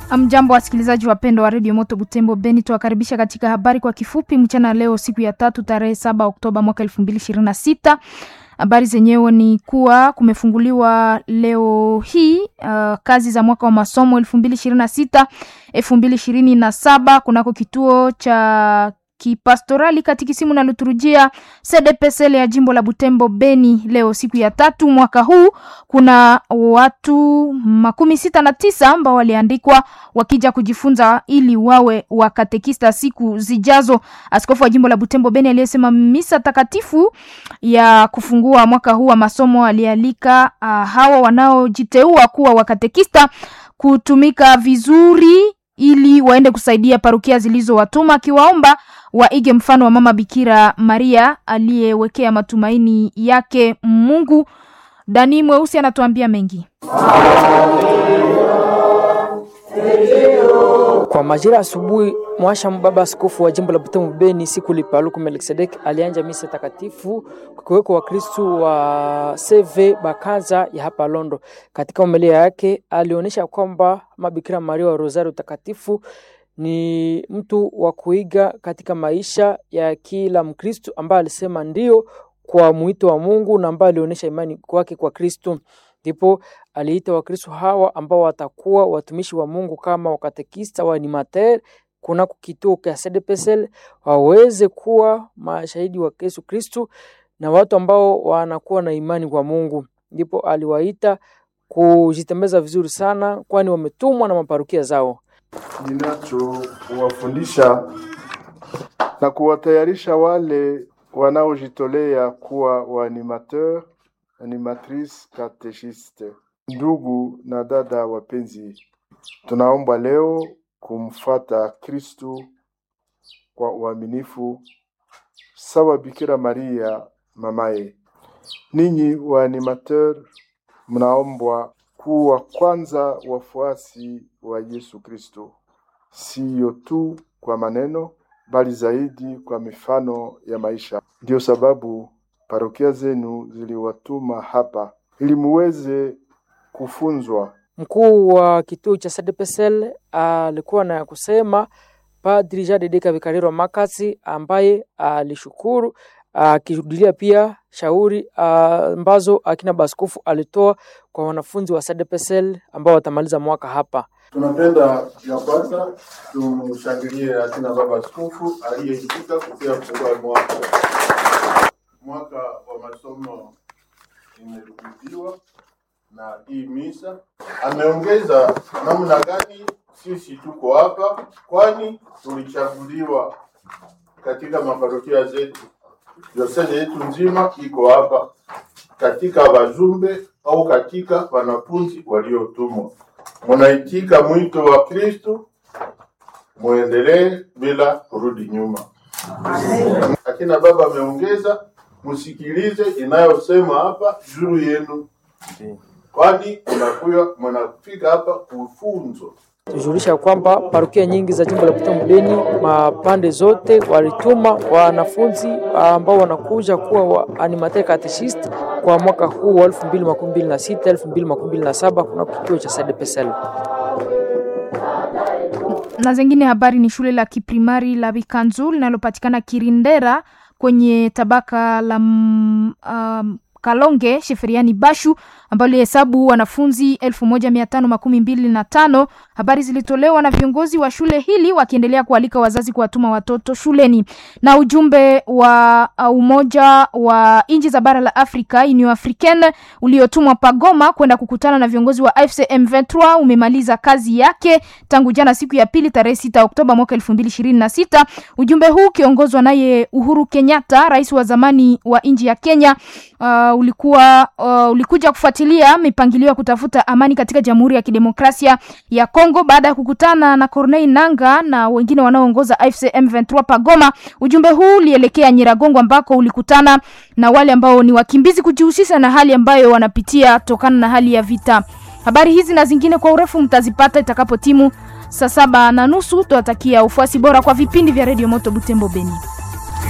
Mjambo wasikilizaji wapendwa wa redio Moto Butembo Beni, tuwakaribisha katika habari kwa kifupi mchana leo, siku ya tatu tarehe saba Oktoba mwaka elfu mbili ishirini na sita. Habari zenyewe ni kuwa kumefunguliwa leo hii uh, kazi za mwaka wa masomo elfu mbili ishirini na sita elfu mbili ishirini na saba kunako kituo cha kipastorali katikisimu na liturujia CDPSL ya jimbo la Butembo Beni. Leo siku ya tatu mwaka huu, kuna watu makumi sita na tisa ambao waliandikwa wakija kujifunza ili wawe wakatekista siku zijazo. Askofu wa jimbo la Butembo Beni aliyesema misa takatifu ya kufungua mwaka huu wa masomo alialika uh, hawa wanaojiteua kuwa wakatekista kutumika vizuri ili waende kusaidia parukia zilizowatuma akiwaomba waige mfano wa mama Bikira Maria aliyewekea matumaini yake Mungu. Dani Mweusi anatuambia mengi. Kwa majira asubuhi, mwasha baba askofu wa jimbo la Butembo Beni siku lipaluku Melkisedek alianja misa takatifu kukiweko Wakristu wa CV Bakaza ya hapa Londo. Katika homilia yake alionyesha kwamba mabikira Maria wa Rosario takatifu ni mtu wa kuiga katika maisha ya kila Mkristu ambaye alisema ndio kwa mwito wa Mungu na ambaye alionyesha imani kwake kwa Kristu. Ndipo aliita Wakristo hawa ambao watakuwa watumishi wa Mungu kama wakatekista wa animateur kunako kituo cha CDPSL waweze kuwa mashahidi wa Yesu Kristo na watu ambao wanakuwa na imani kwa Mungu. Ndipo aliwaita kujitembeza vizuri sana, kwani wametumwa na maparukia zao. Ninachowafundisha na kuwatayarisha wale wanaojitolea kuwa waanimateur animatrice katechiste. Ndugu na dada wapenzi, tunaomba leo kumfuata Kristu kwa uaminifu sawa Bikira Maria mamaye. Ninyi wa animateur mnaombwa kuwa kwanza wafuasi wa Yesu Kristo, siyo tu kwa maneno, bali zaidi kwa mifano ya maisha. Ndiyo sababu parokia zenu ziliwatuma hapa ili muweze kufunzwa. Mkuu wa kituo cha CDPSL alikuwa na kusema Padri Jadedeka Vikariro Makasi, ambaye alishukuru akirudilia pia shauri ambazo akina baskofu alitoa kwa wanafunzi wa CDPSL ambao watamaliza mwaka hapa. Tunapenda ya kwanza tumshangilie akina baba askofu aliyeitika kupia kufungua mwaka mwaka wa masomo imerudiwa na hii misa. Ameongeza namna gani sisi tuko hapa, kwani tulichaguliwa katika maparokia zetu, diosezi yetu nzima iko hapa katika wajumbe au katika wanafunzi waliotumwa. Munaitika mwito wa Kristo, muendelee bila kurudi nyuma. Akina baba ameongeza msikilize inayosema hapa juu yenu, kwani mnakuya mnafika hapa kufunzwa. Tujulisha kwamba parokia nyingi za jimbo la Butembo Beni mapande zote walituma wanafunzi ambao wanakuja kuwa wa animateur catechist kwa mwaka huu wa 2026 2027 kuna kituo cha CDPSL. Na zingine habari ni shule la kiprimari la Bikanzu linalopatikana Kirindera kwenye tabaka la um, Kalonge Sheferiani Bashu ambalo lihesabu wanafunzi elfu moja mia tano makumi mbili na tano. Habari zilitolewa na viongozi wa shule hili wakiendelea kualika wazazi kuwatuma watoto shuleni. Na ujumbe wa Umoja wa nchi za bara la Afrika Union Africaine uliotumwa Pagoma kwenda kukutana na viongozi wa AFC M23 umemaliza kazi yake tangu jana siku ya pili tarehe 6 Oktoba mwaka 2026. Ujumbe huu ukiongozwa naye Uhuru Kenyatta, rais wa zamani wa nchi ya Kenya, uh, ulikuwa uh, ulikuja kufuatilia mipangilio ya kutafuta amani katika Jamhuri ya Kidemokrasia ya Kongo baada ya kukutana na Corneille Nanga na wengine wanaoongoza AFC M23 Pagoma. Ujumbe huu ulielekea Nyiragongo ambako ulikutana na wale ambao ni wakimbizi kujihusisha na hali ambayo wanapitia tokana na hali ya vita. Habari hizi na zingine kwa urefu mtazipata itakapo timu saa saba na nusu. Tuwatakia ufuasi bora kwa vipindi vya Radio Moto Butembo Beni.